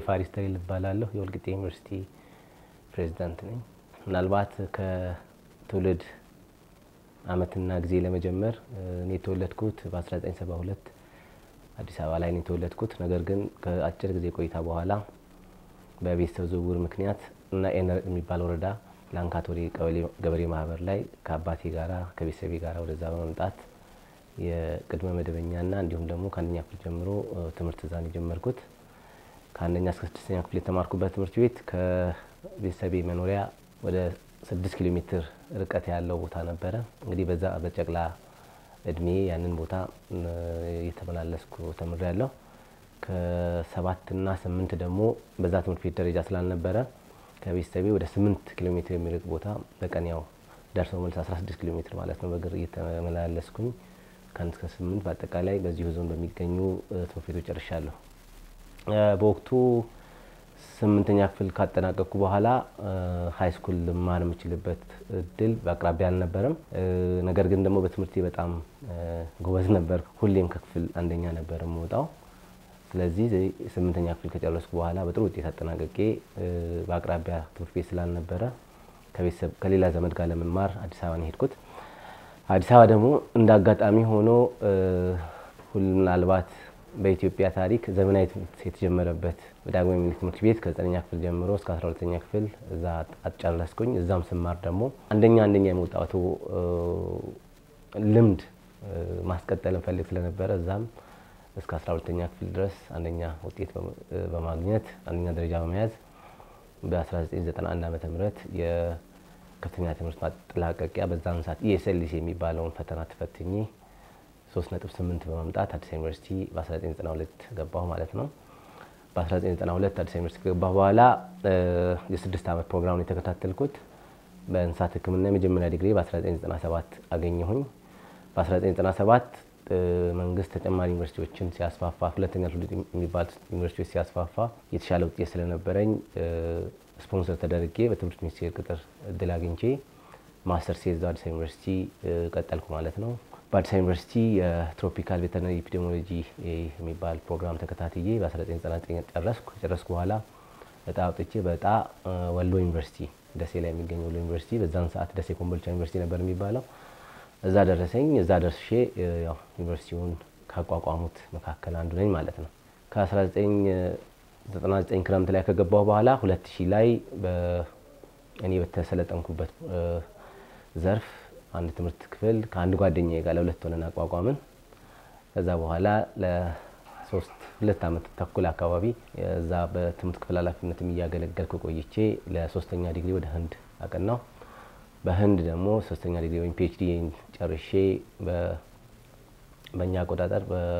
ፋሪስ ተሪል እባላለሁ። የወልቂጤ ዩኒቨርሲቲ ፕሬዚዳንት ነኝ። ምናልባት ከትውልድ ዓመትና ጊዜ ለመጀመር እኔ የተወለድኩት በ1972 አዲስ አበባ ላይ ነው የተወለድኩት። ነገር ግን ከአጭር ጊዜ ቆይታ በኋላ በቤተሰብ ዝውውር ምክንያት እና ኤነር የሚባል ወረዳ ላንካቶሪ ቀበሌ ገበሬ ማህበር ላይ ከአባቴ ጋራ ከቤተሰቤ ጋራ ወደዛ በመምጣት የቅድመ መደበኛና እንዲሁም ደግሞ ከአንደኛ ክፍል ጀምሮ ትምህርት እዛን የጀመርኩት ከአንደኛ እስከ ስድስተኛ ክፍል የተማርኩበት ትምህርት ቤት ከቤተሰቤ መኖሪያ ወደ ስድስት ኪሎ ሜትር ርቀት ያለው ቦታ ነበረ። እንግዲህ በዛ በጨቅላ እድሜ ያንን ቦታ እየተመላለስኩ ተምሬያለሁ። ከሰባትና ስምንት ደግሞ በዛ ትምህርት ቤት ደረጃ ስላልነበረ ከቤተሰቤ ወደ ስምንት ኪሎ ሜትር የሚርቅ ቦታ በቀን ያው ደርሰው መልስ 16 ኪሎ ሜትር ማለት ነው በእግር እየተመላለስኩኝ ከአንድ እስከ ስምንት በአጠቃላይ በዚሁ ዞን በሚገኙ ትምህርት ቤቶች ጨርሻለሁ። በወቅቱ ስምንተኛ ክፍል ካጠናቀቅኩ በኋላ ሀይ ስኩል ልማር የምችልበት እድል በአቅራቢያ አልነበረም። ነገር ግን ደግሞ በትምህርቴ በጣም ጎበዝ ነበር። ሁሌም ከክፍል አንደኛ ነበር የምወጣው። ስለዚህ ስምንተኛ ክፍል ከጨረስኩ በኋላ በጥሩ ውጤት አጠናቀቄ በአቅራቢያ ትምህርት ቤት ስላልነበረ ከቤተሰብ ከሌላ ዘመድ ጋር ለመማር አዲስ አበባ ነው የሄድኩት። አዲስ አበባ ደግሞ እንደ አጋጣሚ ሆኖ ምናልባት በኢትዮጵያ ታሪክ ዘመናዊ ትምህርት የተጀመረበት ዳግማዊ ምኒልክ ትምህርት ቤት ከዘጠነኛ ክፍል ጀምሮ እስከ አስራ ሁለተኛ ክፍል እዛ አጨረስኩኝ። እዛም ስማር ደግሞ አንደኛ አንደኛ የመውጣቱ ልምድ ማስቀጠል እንፈልግ ስለነበረ እዛም እስከ አስራ ሁለተኛ ክፍል ድረስ አንደኛ ውጤት በማግኘት አንደኛ ደረጃ በመያዝ በ1991 ዓ ም የከፍተኛ ትምህርት ማጠላቀቂያ በዛን ሰዓት ኢኤስኤልሲ የሚባለውን ፈተና ተፈትኜ 3.8 በማምጣት አዲስ ዩኒቨርሲቲ በ1992 ገባሁ ማለት ነው። በ1992 አዲስ ዩኒቨርሲቲ ከገባሁ በኋላ የስድስት ዓመት ፕሮግራም የተከታተልኩት በእንስሳት ሕክምና የመጀመሪያ ዲግሪ በ1997 አገኘሁኝ። በ1997 መንግስት ተጨማሪ ዩኒቨርሲቲዎችን ሲያስፋፋ ሁለተኛ ትውልድ የሚባል ዩኒቨርሲቲዎች ሲያስፋፋ የተሻለ ውጤት ስለነበረኝ ስፖንሰር ተደርጌ በትምህርት ሚኒስቴር ቅጥር እድል አግኝቼ ማስተር ሴዝ አዲስ ዩኒቨርሲቲ ቀጠልኩ ማለት ነው። በአዲስ ዩኒቨርሲቲ የትሮፒካል ቬተርናሪ ኢፒዴሞሎጂ የሚባል ፕሮግራም ተከታትዬ በ1999 ጨረስኩ። ከጨረስኩ በኋላ እጣ አውጥቼ በእጣ ወሎ ዩኒቨርሲቲ ደሴ ላይ የሚገኝ ወሎ ዩኒቨርሲቲ በዛን ሰዓት ደሴ ኮምቦልቻ ዩኒቨርሲቲ ነበር የሚባለው እዛ ደረሰኝ። እዛ ደርሼ ያው ዩኒቨርሲቲውን ካቋቋሙት መካከል አንዱ ነኝ ማለት ነው። ከ1999 ክረምት ላይ ከገባሁ በኋላ 2000 ላይ እኔ በተሰለጠንኩበት ዘርፍ አንድ ትምህርት ክፍል ከአንድ ጓደኛዬ ጋር ለሁለት ሆነን አቋቋምን። ከዛ በኋላ ለሶስት ሁለት ዓመት ተኩል አካባቢ እዛ በትምህርት ክፍል ኃላፊነትም እያገለገልኩ ቆይቼ ለሶስተኛ ዲግሪ ወደ ህንድ አቀናው። በህንድ ደግሞ ሶስተኛ ዲግሪ ወይም ፒኤችዲ ጨርሼ በእኛ አቆጣጠር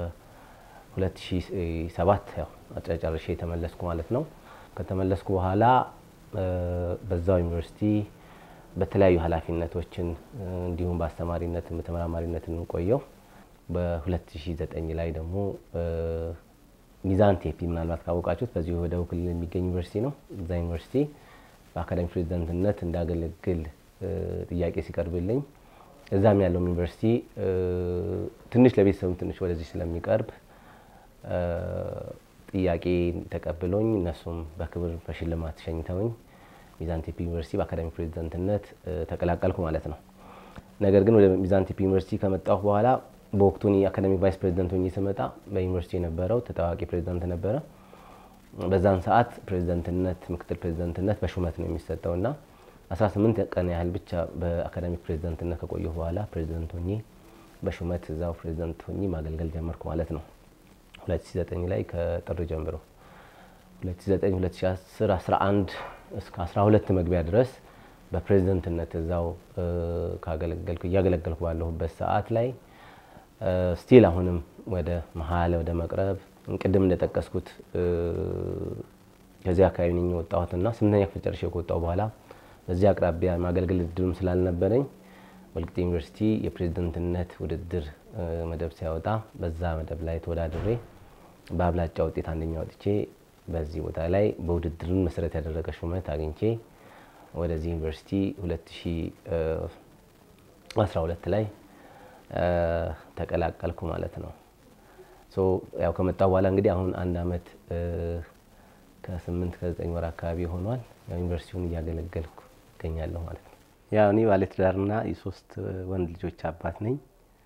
በ2007 ያው ጨርሼ የተመለስኩ ማለት ነው። ከተመለስኩ በኋላ በዛው ዩኒቨርሲቲ በተለያዩ ኃላፊነቶችን እንዲሁም በአስተማሪነትን በተመራማሪነትን ቆየው። በ2009 ላይ ደግሞ ሚዛን ቴፒ ምናልባት ካወቃችሁት በዚሁ በደቡብ ክልል የሚገኝ ዩኒቨርሲቲ ነው። እዛ ዩኒቨርሲቲ በአካዳሚ ፕሬዚዳንትነት እንዳገለግል ጥያቄ ሲቀርብልኝ እዛም ያለውም ዩኒቨርሲቲ ትንሽ ለቤተሰብም ትንሽ ወደዚህ ስለሚቀርብ ጥያቄ ተቀብሎኝ እነሱም በክብር በሽልማት ሸኝተውኝ ሚዛን ቴፒ ዩኒቨርሲቲ በአካዳሚ ፕሬዚዳንትነት ተቀላቀልኩ ማለት ነው። ነገር ግን ወደ ሚዛን ቴፒ ዩኒቨርሲቲ ከመጣሁ በኋላ በወቅቱ የአካዳሚክ ቫይስ ፕሬዚዳንት ሆኜ ስመጣ በዩኒቨርሲቲ የነበረው ተጠዋቂ ፕሬዚዳንት ነበረ። በዛን ሰዓት ፕሬዚዳንትነት፣ ምክትል ፕሬዚዳንትነት በሹመት ነው የሚሰጠው እና 18 ቀን ያህል ብቻ በአካዳሚክ ፕሬዚዳንትነት ከቆየሁ በኋላ ፕሬዚዳንት ሆኜ በሹመት እዛው ፕሬዚዳንት ሆኜ ማገልገል ጀመርኩ ማለት ነው 2009 ላይ ከጥር ጀምሮ 2009 2010 11 እስከ 12 መግቢያ ድረስ በፕሬዝደንትነት እዛው ካገለገልኩ እያገለገልኩ ባለሁበት ሰዓት ላይ ስቲል አሁንም ወደ መሀል ወደ መቅረብ ቅድም እንደጠቀስኩት ከዚህ አካባቢ ነኝ የወጣሁትና ስምንተኛ ክፍል ጨርሼ ከወጣሁ በኋላ በዚህ አቅራቢያ ማገልገል እድሉም ስላልነበረኝ ወልቂጤ ዩኒቨርሲቲ የፕሬዝደንትነት ውድድር መደብ ሲያወጣ በዛ መደብ ላይ ተወዳድሬ በአብላጫ ውጤት አንደኛ ወጥቼ በዚህ ቦታ ላይ በውድድሩን መሰረት ያደረገ ሹመት አግኝቼ ወደዚህ ዩኒቨርሲቲ 2012 ላይ ተቀላቀልኩ ማለት ነው። ያው ከመጣሁ በኋላ እንግዲህ አሁን አንድ አመት ከስምንት ከዘጠኝ ወር አካባቢ ሆኗል። ያው ዩኒቨርሲቲውን እያገለገልኩ እገኛለሁ ማለት ነው። ያው እኔ ባለትዳርና የሶስት ወንድ ልጆች አባት ነኝ።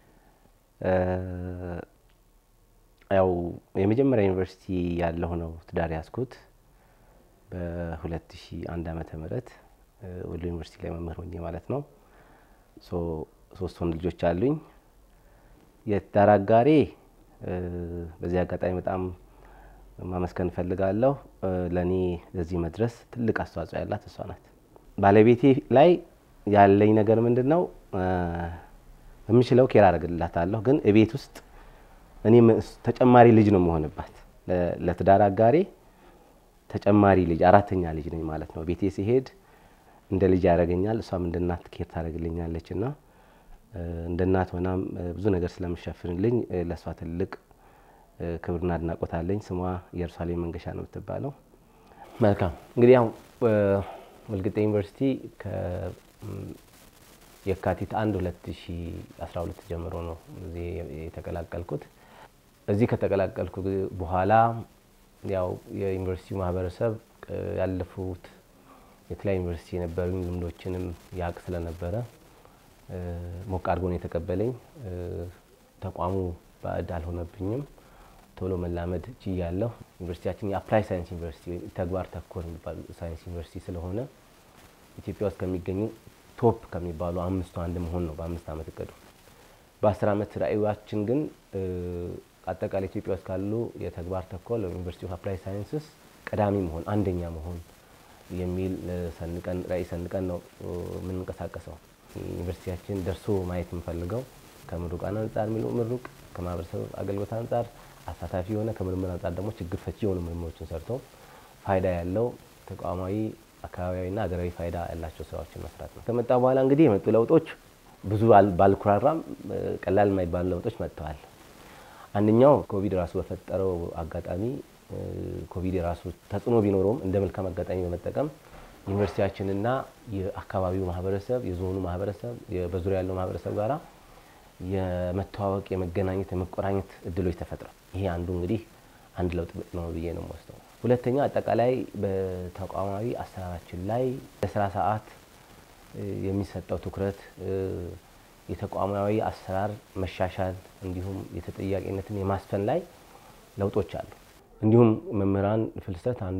ያው የመጀመሪያ ዩኒቨርሲቲ ያለሁ ነው ትዳር ያዝኩት በ2001 ዓመተ ምህረት ወሎ ዩኒቨርሲቲ ላይ መምህር ሆኜ ማለት ነው። ሶስት ወንድ ልጆች አሉኝ። የትዳር አጋሬ በዚህ አጋጣሚ በጣም ማመስገን እፈልጋለሁ። ለእኔ ለዚህ መድረስ ትልቅ አስተዋጽኦ ያላት እሷ ናት። ባለቤቴ ላይ ያለኝ ነገር ምንድን ነው? በምችለው ኬር አደርግላታለሁ፣ ግን እቤት ውስጥ እኔ ተጨማሪ ልጅ ነው የምሆንባት። ለትዳር አጋሬ ተጨማሪ ልጅ አራተኛ ልጅ ነኝ ማለት ነው። ቤቴ ሲሄድ እንደ ልጅ ያደርገኛል፣ እሷም እንደ እናት ኬር ታደርግልኛለች እና እንደ እናት ሆናም ብዙ ነገር ስለምሸፍንልኝ ለእሷ ትልቅ ክብርና አድናቆት አለኝ። ስሟ ኢየሩሳሌም መንገሻ ነው የምትባለው። መልካም እንግዲህ ያው ወልቂጤ ዩኒቨርሲቲ የካቲት አንድ 2012 ጀምሮ ነው እዚህ የተቀላቀልኩት። እዚህ ከተቀላቀልኩ በኋላ ያው የዩኒቨርሲቲው ማህበረሰብ ያለፉት የተለያዩ ዩኒቨርሲቲ የነበሩኝ ልምዶችንም ያውቅ ስለነበረ ሞቅ አድርጎ ነው የተቀበለኝ። ተቋሙ ባዕድ አልሆነብኝም። ቶሎ መላመድ ችያለሁ። ዩኒቨርሲቲያችን የአፕላይ ሳይንስ ዩኒቨርሲቲ ወይም ተግባር ተኮር የሚባል ሳይንስ ዩኒቨርሲቲ ስለሆነ ኢትዮጵያ ውስጥ ከሚገኙ ቶፕ ከሚባሉ አምስቱ አንድ መሆን ነው በአምስት ዓመት እቅዱ። በአስር ዓመት ራዕያችን ግን አጠቃላይ ኢትዮጵያ ውስጥ ካሉ የተግባር ተኮር ዩኒቨርሲቲ ኦፍ አፕላይ ሳይንስስ ቀዳሚ መሆን አንደኛ መሆን የሚል ሰንቀን ራዕይ ሰንቀን ነው የምንንቀሳቀሰው። ዩኒቨርሲቲያችን ደርሶ ማየት የምፈልገው ከምሩቃን አንጻር የሚሉ ምሩቅ ከማህበረሰብ አገልግሎት አንጻር አሳታፊ የሆነ ከምርምር አንጻር ደግሞ ችግር ፈቺ የሆኑ ምርምሮችን ሰርቶ ፋይዳ ያለው ተቋማዊ አካባቢያዊና ሀገራዊ ፋይዳ ያላቸው ስራዎችን መስራት ነው። ከመጣ በኋላ እንግዲህ የመጡ ለውጦች ብዙ ባልኩራራም ቀላል የማይባሉ ለውጦች መጥተዋል። አንደኛው ኮቪድ ራሱ በፈጠረው አጋጣሚ ኮቪድ የራሱ ተጽዕኖ ቢኖረውም እንደ መልካም አጋጣሚ በመጠቀም ዩኒቨርሲቲያችንና የአካባቢው ማህበረሰብ፣ የዞኑ ማህበረሰብ፣ በዙሪያ ያለው ማህበረሰብ ጋራ የመተዋወቅ የመገናኘት፣ የመቆራኘት እድሎች ተፈጥሯል። ይሄ አንዱ እንግዲህ አንድ ለውጥ ነው ብዬ ነው የምወስደው። ሁለተኛ አጠቃላይ በተቋማዊ አሰራራችን ላይ ለስራ ሰዓት የሚሰጠው ትኩረት፣ የተቋማዊ አሰራር መሻሻል እንዲሁም የተጠያቂነትን የማስፈን ላይ ለውጦች አሉ። እንዲሁም መምህራን ፍልሰት አንዱ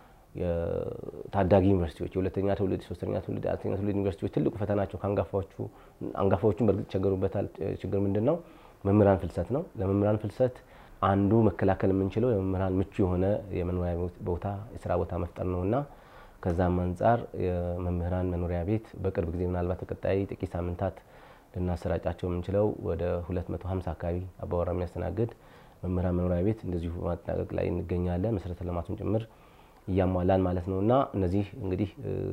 ታዳጊ ዩኒቨርሲቲዎች የሁለተኛ ትውልድ፣ ሶስተኛ ትውልድ፣ አራተኛ ትውልድ ዩኒቨርሲቲዎች ትልቁ ፈተናቸው ከአንጋፋዎቹ አንጋፋዎቹን በእርግጥ ይቸገሩበታል። ችግር ምንድን ነው? መምህራን ፍልሰት ነው። ለመምህራን ፍልሰት አንዱ መከላከል የምንችለው የመምህራን ምቹ የሆነ የመኖሪያ ቦታ የስራ ቦታ መፍጠር ነው እና ከዛም አንጻር የመምህራን መኖሪያ ቤት በቅርብ ጊዜ ምናልባት ተቀጣይ ጥቂት ሳምንታት ልናሰራጫቸው የምንችለው ወደ 250 አካባቢ አባወራ የሚያስተናግድ መምህራን መኖሪያ ቤት እንደዚሁ በማጠናቀቅ ላይ እንገኛለን። መሰረተ ልማቱን ጭምር እያሟላን ማለት ነው እና እነዚህ እንግዲህ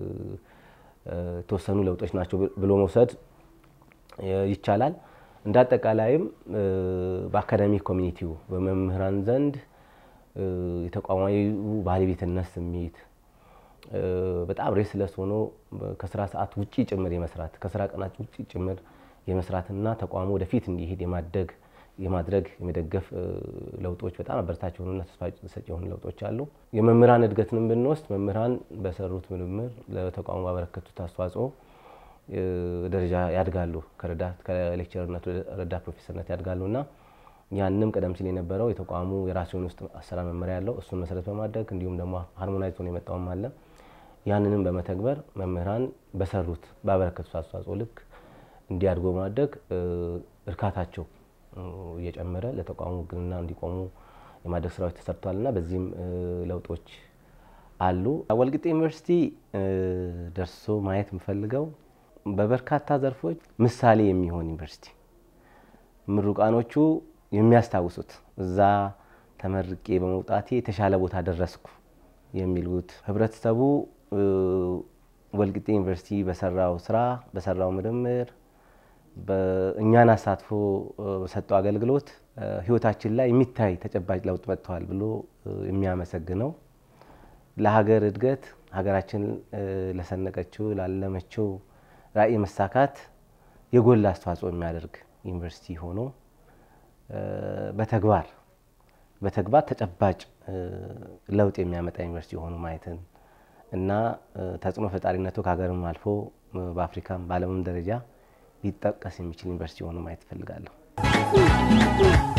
የተወሰኑ ለውጦች ናቸው ብሎ መውሰድ ይቻላል። እንደ አጠቃላይም በአካዳሚክ ኮሚኒቲው በመምህራን ዘንድ የተቋማዊ ባለቤትነት ስሜት በጣም ሬስለስ ሆኖ ከስራ ሰዓት ውጪ ጭምር የመስራት ከስራ ቀናት ውጪ ጭምር የመስራትና ተቋሙ ወደፊት እንዲሄድ የማደግ የማድረግ የመደገፍ ለውጦች በጣም አበረታች የሆኑና ተስፋ ሰጪ የሆኑ ለውጦች አሉ። የመምህራን እድገትንም ብንወስድ መምህራን በሰሩት ምርምር ለተቋሙ ባበረከቱት አስተዋጽኦ ደረጃ ያድጋሉ። ከረዳት ከሌክቸርነት ወደ ረዳት ፕሮፌሰርነት ያድጋሉ እና ያንም ቀደም ሲል የነበረው የተቋሙ የራሱ የሆነ ውስጥ አሰራር መመሪያ ያለው እሱን መሰረት በማድረግ እንዲሁም ደግሞ ሃርሞናይዝ ሆኖ የመጣውም አለ። ያንንም በመተግበር መምህራን በሰሩት ባበረከቱት አስተዋጽኦ ልክ እንዲያድጉ በማድረግ እርካታቸው እየጨመረ ለተቋሙ ውግንና እንዲቆሙ የማድረግ ስራዎች ተሰርተዋል እና በዚህም ለውጦች አሉ። ወልቂጤ ዩኒቨርሲቲ ደርሶ ማየት የምፈልገው በበርካታ ዘርፎች ምሳሌ የሚሆን ዩኒቨርሲቲ ምሩቃኖቹ የሚያስታውሱት እዛ ተመርቄ በመውጣቴ የተሻለ ቦታ ደረስኩ የሚሉት ህብረተሰቡ ወልቂጤ ዩኒቨርሲቲ በሰራው ስራ በሰራው ምርምር እኛን አሳትፎ በሰጠው አገልግሎት ህይወታችን ላይ የሚታይ ተጨባጭ ለውጥ መጥተዋል ብሎ የሚያመሰግነው ለሀገር እድገት ሀገራችን ለሰነቀችው ላለመችው ራዕይ መሳካት የጎላ አስተዋጽኦ የሚያደርግ ዩኒቨርሲቲ ሆኖ በተግባር በተግባር ተጨባጭ ለውጥ የሚያመጣ ዩኒቨርሲቲ ሆኖ ማየትን እና ተጽዕኖ ፈጣሪነቱ ከሀገርም አልፎ በአፍሪካም በዓለምም ደረጃ ሊጠቀስ የሚችል ዩኒቨርሲቲ ሆኖ ማየት እፈልጋለሁ።